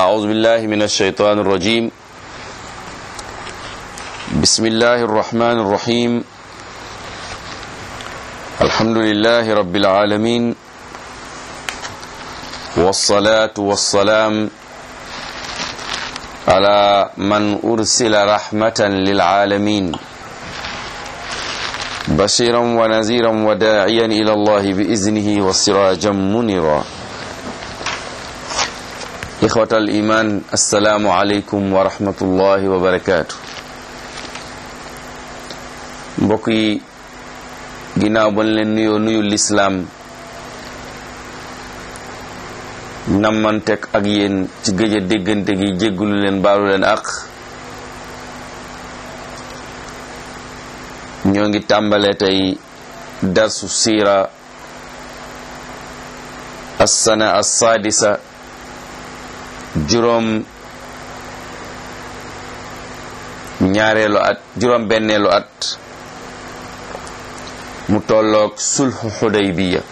أعوذ بالله من الشيطان الرجيم بسم الله الرحمن الرحيم الحمد لله رب العالمين والصلاة والسلام على من أرسل رحمة للعالمين بشيرا ونذيرا وداعيا إلى الله بإذنه وسراجا منيرا إخوة الإيمان السلام عليكم ورحمة الله وبركاته mbokk yi ginnaaw bañ leen nuyoo nuyu lislaam nammantek ak yéen ci gëj a déggante gi jéggulu leen baalu leen ak ñoo ngi tàmbale tey darsu siira assana assaadisa juróom ñaareelu at juróom benneelu at mu tolloog sulhu xudaybiya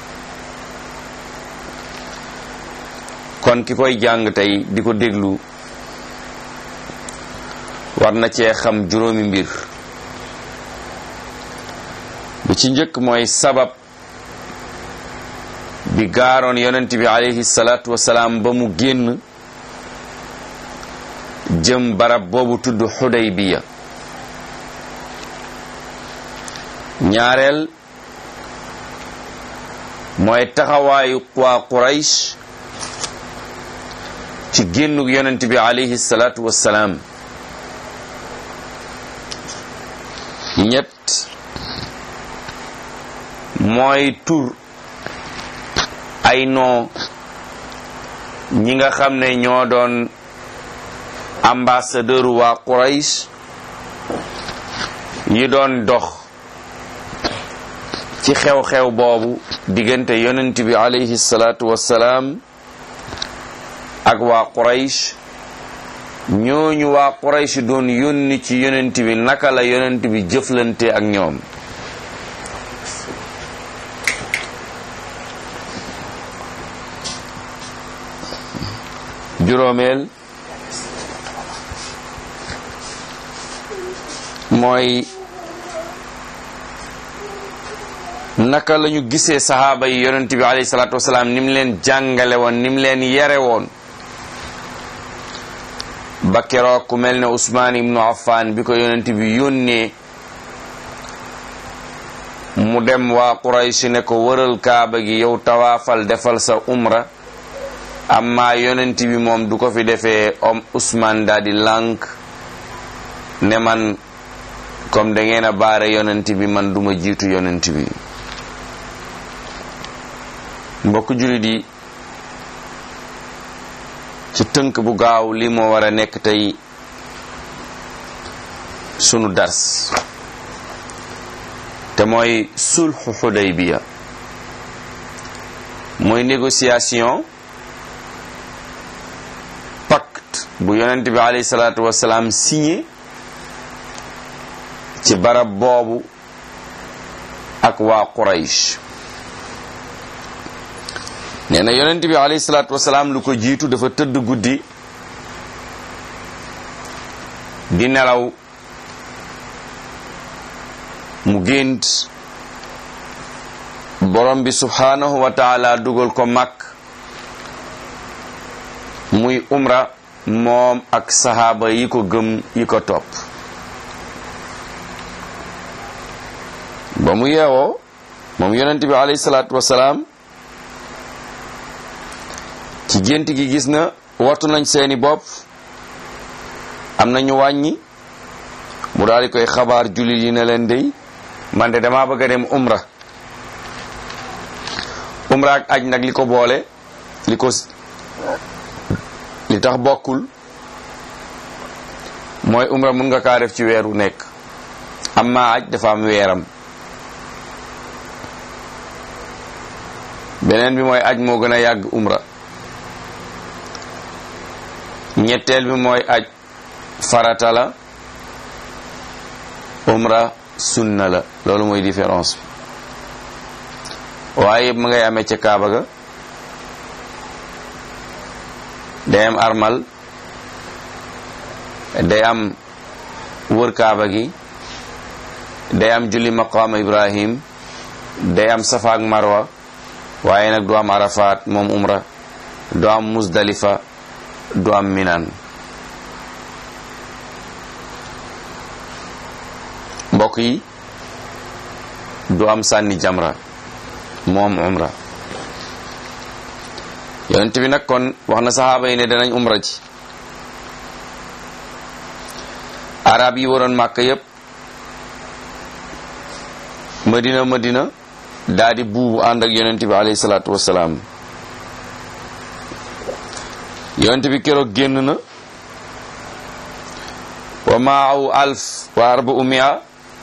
kon ki koy jàng tey di ko déglu war na cee xam juróomi mbir bi ci njëkk mooy sabab bi gaaroon yonent bi alayhi salaatu wasalaam ba mu génn jëm barab boobu tudd xudaybiya ñaareel mooy taxawaayu waa quraysh ci génnug yonent bi alayhi salaatu wassalaam ñett mooy tur ay noo ñi nga xam ne ñoo doon ambassadeur waa quraysh yi doon dox ci xew-xew boobu diggante yonent bi alayhi salaatu wassalaam ak waa Quraysh ñooñu waa Quraysh doon yónni ci yonent bi naka la yonent bi jëflante ak ñoom juróomeel mooy naka la ñu gisee saxaaba yi yonent bi alayhi salaatu wasalaam ni mu leen jàngale woon ni mu leen yare woon ba keroog ku mel ne Usmaan ibnu Affaan bi ko yonent bi yónnee mu dem waa Quraysh ne ko wëral kaaba gi yow tawaafal defal sa umra amma yonent bi moom du ko fi defee om Usmaan daal di lànk ne man comme da ngeen a baare yonent bi man duma jiitu yonent bi mbokk jullit yi ci tënk bu gaaw li moo war a nekk tey sunu dars te mooy sulhu Hudaybiya mooy négociation pacte bu yonent bi alayhi salaatu wasalaam signé ci barab boobu ak waa Quraysh nee na yonent bi alayhi salaatu wasalaam lu ko jiitu dafa tëdd guddi di nelaw mu gént borom bi subhaanahu wa taala dugal ko mag muy umra moom ak sahaaba yi ko gëm yi ko topp ba mu yeewoo moom yonent bi alayhi salaatu wasalaam ci gént gi gis na wattu nañ seeni bopp am na ñu wàññi mu daal di koy xabaar jullit yi ne leen dey man de damaa bëgg a dem umra umra ak aj nag li ko boole li ko li tax bokkul mooy umra mun nga kaa def ci weer wu nekk amma aj dafa am weeram beneen bi mooy aj moo gën a yàgg umra ñetteel bi mooy aj farata la umra sunna la loolu mooy différence bi waaye yëpp ma ngay amee ca kaaba ga day am armal day am wër kaaba gi day am julli maqaama ibrahim day am safa ak marwa waaye nag du am arafat moom umra du am musdalifa du am minan mbokk yi du am sànni jamra moom umra yonent bi nag kon wax na saxaaba yi ne danañ umra ci arab yi waroon màkk yépp madina madina daa di buubu ànd ak yonent bi alayhi salaatu wassalaam yonent bi keroog génn na wa maahu alf wa arba umia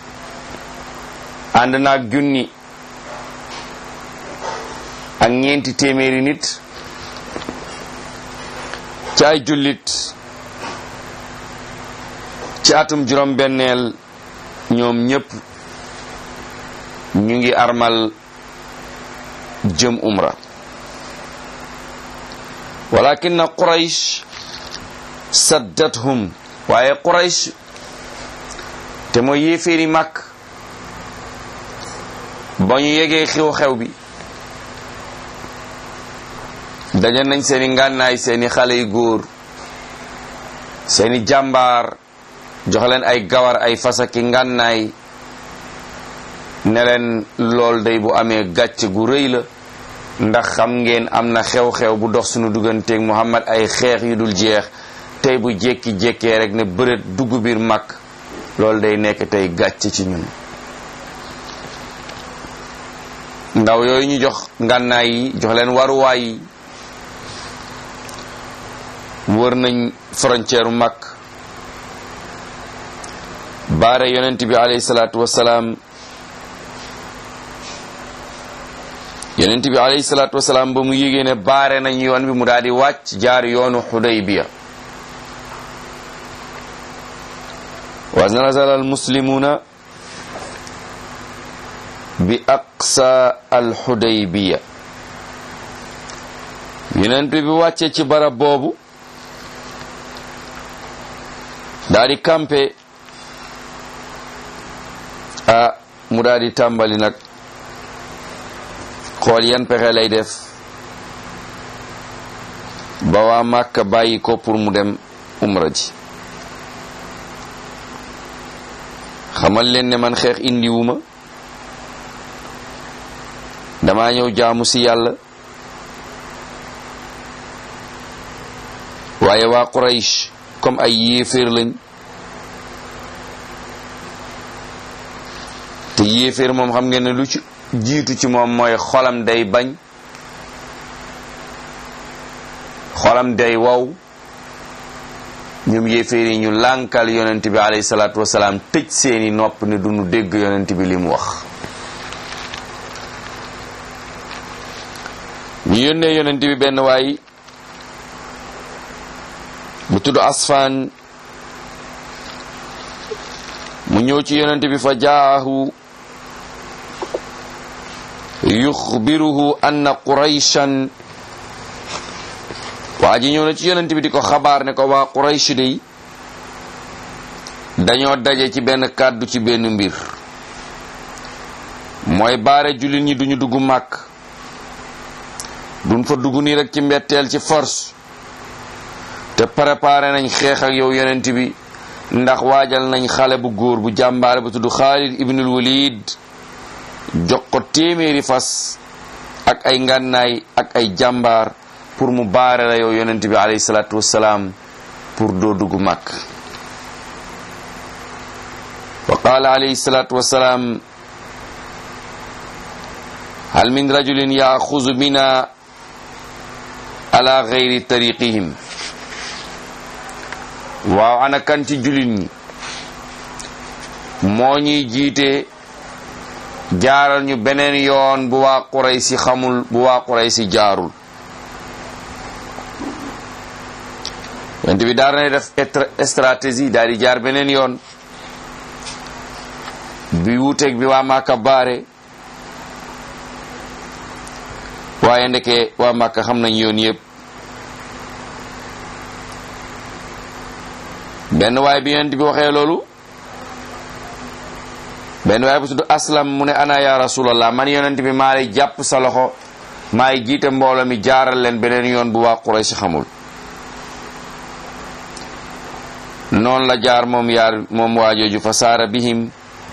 ànd naag junni ak ñeenti téeméeri nit ci ay jullit ci atum juróom benneel ñoom ñépp ñu ngi armal jëm umra walakin quraysh saddathum waaye quraysh te mooy yéeféeri màkk ba ñu yegee xew-xew bi daje nañ seeni ngànnaay seeni xale yu góor seeni jàmbaar jox leen ay gawar ay fasaki ngànnaay ne leen lool day bu amee gàcc gu rëy la ndax xam ngeen am na xew-xew bu dox sunu digganteeg Muhammad ay xeex yu dul jeex tey bu jékki-jékkee rek ne bërét dugg biir mag loolu day nekk tey gàcc ci ñun ndaw yooyu ñu jox ngànnaay yi jox leen waruwaay yi wër nañ frontière mag baare yonent bi alayhi salaatu wassalaam yonent bi alayhi salaatu wasalaam ba mu yégée ne baare nañ yoon bi mu daal di wàcc jaar yoonu xudaybiya wa nazala al muslimuna bi aqsa al xudaybiya yonent bi wàcce ci barab boobu daal di campé ah mu daal di tàmbali nag xool yan pexe lay def ba waa Màkka bàyyi ko pour mu dem umra ji xamal leen ne man xeex indiwuma dama ñëw jaamu ci yàlla waaye waa Quraysh comme ay yéeféer lañ te yéeféer moom xam ngeen ne lu ci jiitu ci moom mooy xolam day bañ xolam day wow ñoom yéeféer yi ñu lànkal yonent bi alayhi salaatu wasalaam tëj seeni nopp ne duñu dégg yonent bi li mu wax ñu yónnee yonent bi benn waay bu tudd asfaan mu ñëw ci yonent bi fa jaahu yuxbiruhu anna qurayshan waa ji ñëw na ci yonent bi di ko xabaar ne ko waa quraysh dey dañoo daje ci benn kàddu ci benn mbir mooy baare jullit ñi duñu dugg màkk duñ fa dugg nii rek ci mbetteel ci force te préparé nañ xeex ak yow yonent bi ndax waajal nañ xale bu góor bu jàmbaare bu tudd Xaalid ibnul Walid jox ko téeméeri fas ak ay ngànnaay ak ay jàmbaar pour mu baare la yow yonent bi alayhi salaatu wassalaam pour doo dugg màkk wa qaala alayhi salaatu wassalaam hal min rajulin yaaxuzu bina ala gayri tariqihim waaw ana kan ci jullit ñi moo ñuy jiite jaaral ñu beneen yoon bu waa Quraysi xamul bu waa Quraysi jaarul yonent bi daal na def stratégie daal di jaar beneen yoon bi wuuteeg bi waa Màkka baare waaye ndeke waa Màkka xam nañ yoon yépp benn waay bi yonent bi waxee loolu benn waay bu tudd aslam mu ne ana ya rasulallah man yonent bi maa lay jàpp sa loxo maay jiite mbooloo mi jaaral leen beneen yoon bu waa Quraysh xamul noonu la jaar moom yaar moom waajooju fa saara bihim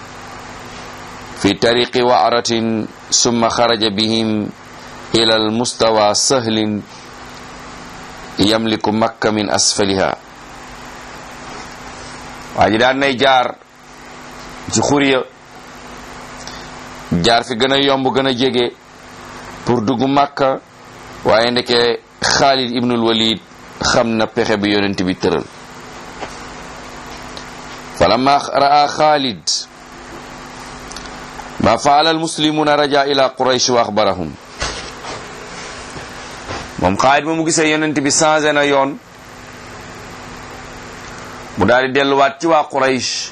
fi tariqi waaratin summa xaraja bihim ila al mustawa sahlin yamliku makka min asfaliha waa ji daan nay jaar ci xuriya jaar fi gën a yomb gën a jege pour dugg makka waaye ndeke xaalid ibnul walid xam na pexe bi yonent bi tëral falamma ra'a xaalid ma faala almuslimuna raja ila quraysh wa axbarahum moom xaalid ba mu gisee yonent bi changé na yoon mu daal di delluwaat ci waa quraysh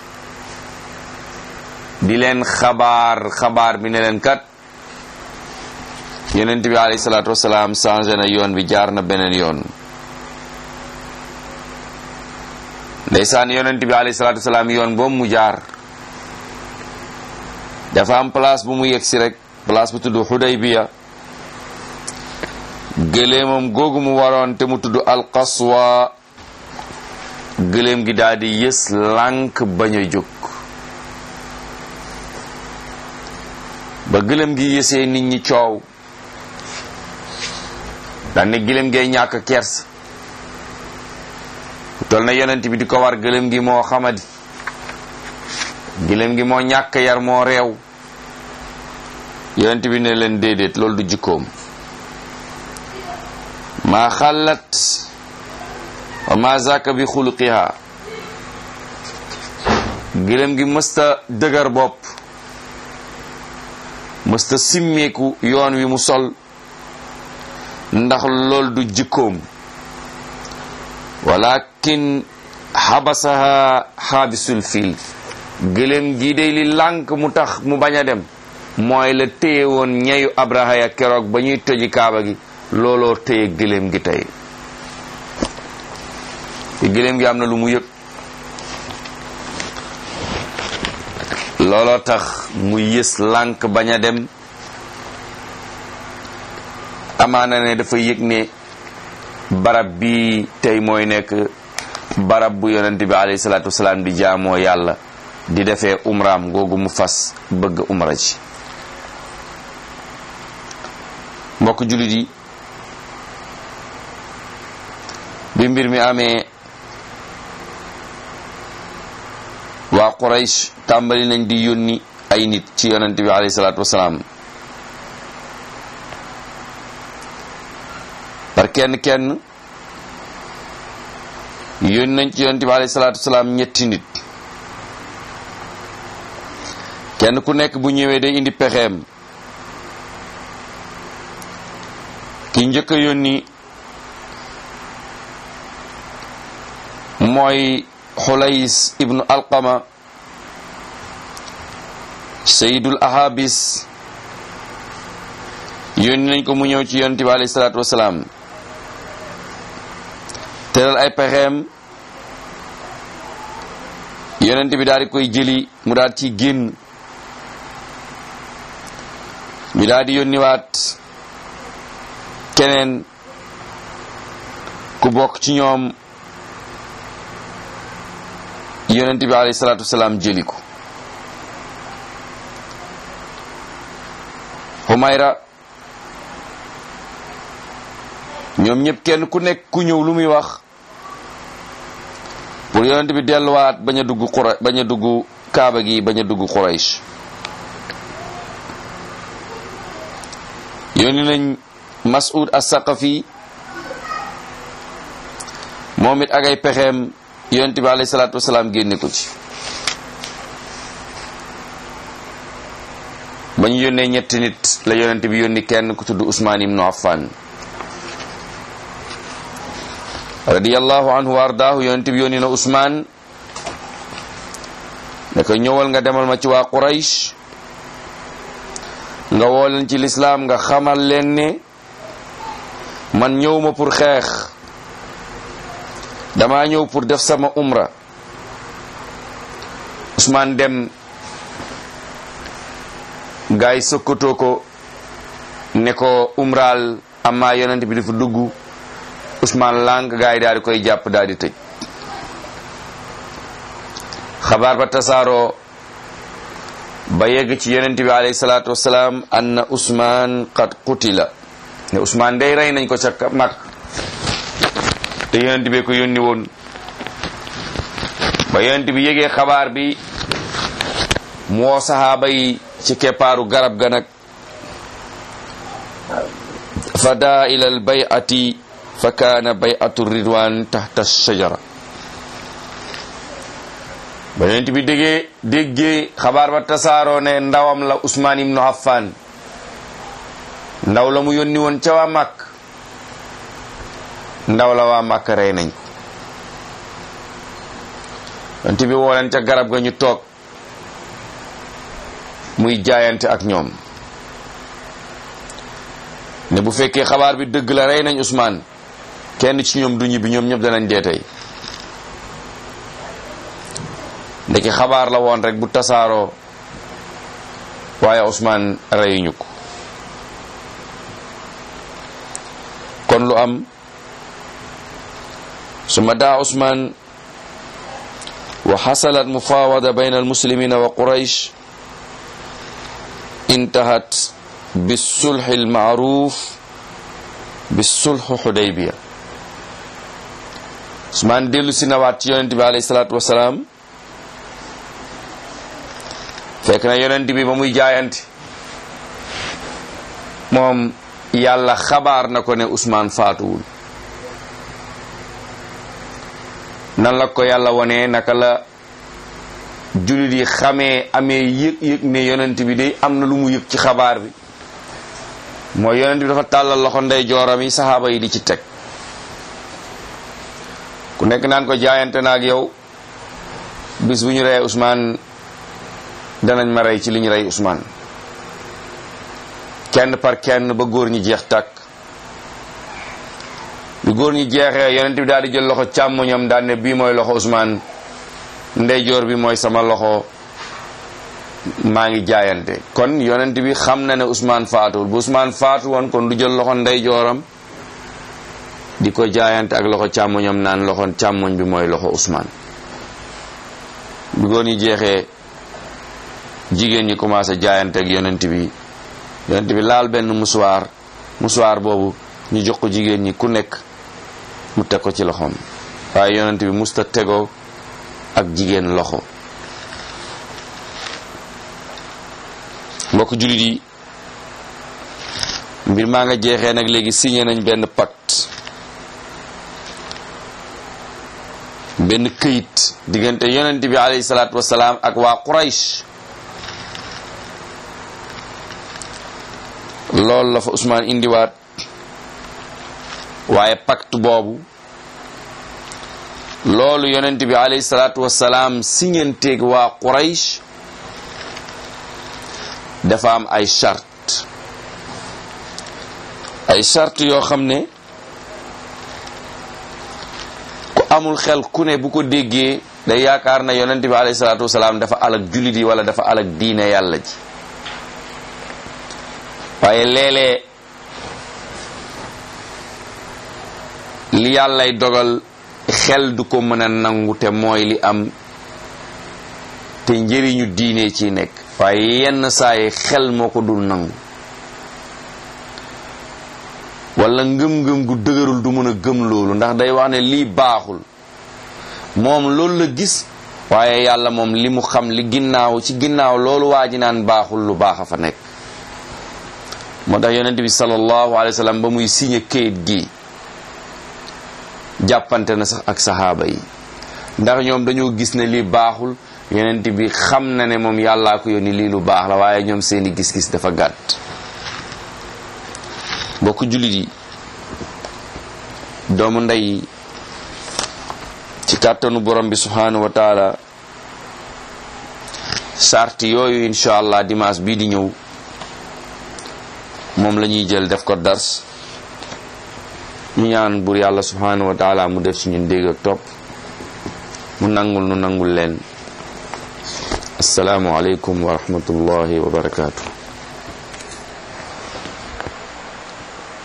di leen xabaar xabaar bi ne leen kat yonent bi alayhi salaatu wasalaam changé na yoon bi jaar na beneen yoon ndeysaan yonent bi alayhi salaatu wasalaam yoon boobu mu jaar dafa am place bu mu yegg si rek place bu tudd Xudaybiya gëléemam googu mu waroon te mu tudd alqaswa gëléem gi daal di yës lànk bañ a jóg ba gëléem gi yësee nit ñi coow daan ne gëléem gee ñàkk kers tol na yonent bi di ko war gëléem gi moo xamadi gëléem gi moo ñàkk yar moo réew yonent bi ne leen déedéet loolu du jikkoom maa xalat wa ma zaka bi xuluqiha gëléem gi mësta dëgër bopp mësta simmeeku yoon wi mu sol ndax lool du jikkoom walakin xabasaha xaabisul fiil gëléem gi day li lànk mu tax mu bañ a dem mooy la téye woon ñeyu abraha ya keroog ba ñuy toji kaaba gi looloo téye gëléem gi tey te gëléem gi am na lu mu yëg looloo tax mu yës lànk bañ a dem amaana ne dafa yëg ne barab bi tey mooy nekk barab bu yonent bi alayhi salaatu wasalaam di jaamoo yàlla di defee umraam googu mu fas bëgg umra ci mbokk jullit yi bi mbir mi amee waa Quraysh tàmbali nañ di yónni ay nit ci yonent bi alayhi salaatu wasalaam par kenn kenn yónni nañ ci yonent bi alayhi salaatu wasalaam ñetti nit kenn ku nekk bu ñëwee day indi pexeem ki njëkk a yónni mooy xulays ibnu alqama sayidul ahabis yónni nañ ko mu ñëw ci yonent bi alayhi salaatu wasalaam tëral ay pexeem yonent bi daal di koy jëli mu daal ci génn ñu daal di yónniwaat keneen ku bokk ci ñoom yonent bi alayhi salaatu wasalaam jëli ko Humayra ñoom ñëpp kenn ku nekk ku ñëw lu muy wax pour yonent bi delluwaat bañ a dugg Qura bañ a dugg Kaaba gi bañ a dugg Quraysh yónni nañ Mas'ud as-Saqafi moom it ak ay pexeem yonent bi alayhi salaatu wasalaam génne ko ci ba ñu yónnee ñetti nit la yonent bi yónni kenn ku tudd Usmaan ibnu Affan radiyallahu anhu wa ardaahu yonent bi yónni na Usmaan ne ko ñëwal nga demal ma ci waa Quraysh nga woo leen ci lislaam nga xamal leen ne man ñëw ma pour xeex dama ñëw pour def sama umra Ousmane dem gaay sokkatoo ko ne ko umraal amma yonent bi dafa dugg Ousmane lànk gaay daal di koy jàpp daal di tëj xabaar ba tasaaroo ba yegg ci yonent bi alayhi salaatu wasalaam anna Ousmane qad qutila ne Ousmane day rey nañ ko ca mag te yonent bi ko yónni woon ba yonent bi yégee xabaar bi mu woo saxaaba yi ci keppaaru garab ga nag fa daa ila al bayati fa kaana bayatu ridwan taxta shajara ba yonent bi déggee déggee xabaar ba tasaaroo ne ndawam la Usmaan ibnu Affan ndaw la mu yónni woon ca waa màkk ndaw la waa màkk rey nañ ko yonent bi woo leen ca garab ga ñu toog muy jaayante ak ñoom ne bu fekkee xabaar bi dëgg la rey nañ Usmaan kenn ci ñoom du ñibbi ñoom ñëpp danañ dee tey ndeke xabaar la woon rek bu tasaaroo waaye Usmaan reyuñu ko kon lu am suma daa Usmaan wa xasalat mufawada bayna almuslimina wa quraysh intahat bisulxi almaaruf bisulxu xudaybiya Usmaan dellu si nawaat ci yonent bi alayhi salaatu wasalaam fekk na yonent bi ba muy jaayante moom yàlla xabaar na ko ne Usmaan faatuwul nan la ko yàlla wone naka la jullit yi xamee amee yëg-yëg ne yonent bi day am na lu mu yëg ci xabaar bi mooy yonent bi dafa tàllal loxo ndey jooram yi saxaaba yi di ci teg ku nekk naan ko jaayante na ak yow bis bu ñu reyee Ousmane danañ ma rey ci li ñu rey Ousmane kenn par kenn ba góor ñi jeex tàkk bi góor ñi jeexee yonent bi daal di jël loxo càmmoñam daal ne bii mooy loxo Ousmane ndeyjoor bi mooy sama loxo maa ngi jaayante kon yonent bi xam na ne Ousmane faatuwul bu Ousmane faatu woon kon du jël loxo ndeyjooram di ko jaayante ak loxo càmmoñam naan loxo càmmoñ bi mooy loxo Ousmane bi góor ñi jeexee jigéen ñi commencé jaayante ak yonent bi yonent bi laal benn musuwaar musuwaar boobu ñu jox ko jigéen ñi ku nekk mu teg ko ci loxoom waaye yonent bi musta tegoo ak jigéen loxo mbokk jullit yi mbir maa nga jeexee nag léegi signé nañ benn pacte benn këyit diggante yonent bi alayhi salaatu wasalaam ak waa Quraysh loolu la fa Ousmane indiwaat waaye pacte boobu loolu yonent bi alayhi salaatu wasalaam siñanteeg waa Quraysh dafa am ay charte ay charte yoo xam ne ku amul xel ku ne bu ko déggee day yaakaar na yonent bi alayhi salaatu wasalaam dafa alak jullit yi wala dafa alak diine yàlla ji waaye léeg-léeg li yàllay dogal xel du ko mën a nangu te mooy li am te njëriñu diine ci nekk waaye yenn saa yi xel moo ko dul nangu wala ngëm-ngëm gu dëgërul du mën a gëm loolu ndax day wax ne lii baaxul moom loolu la gis waaye yàlla moom li mu xam li ginnaaw ci ginnaaw loolu waa ji naan baaxul lu baax a fa nekk moo tax yonent bi sallallahu alayhi wa sallam ba muy signé kayit gi jàppante na sax ak saxaaba yi ndax ñoom dañoo gis ne lii baaxul yonent bi xam na ne moom yàllaa ko yónni lii lu baax la waaye ñoom seeni gis-gis dafa gàtt mbokk jullit yi doomu ndey ci kàttanu borom bi subhanahu wa taala sart yooyu incha allah dimanche bii di ñëw moom la ñuy jël def ko dars ñu ñaan bur yàlla subhanahu wa taala mu def ci ñun dégg ak topp mu nangul nu nangul leen assalaamu aleykum wa rahmatullahi wa barakaatu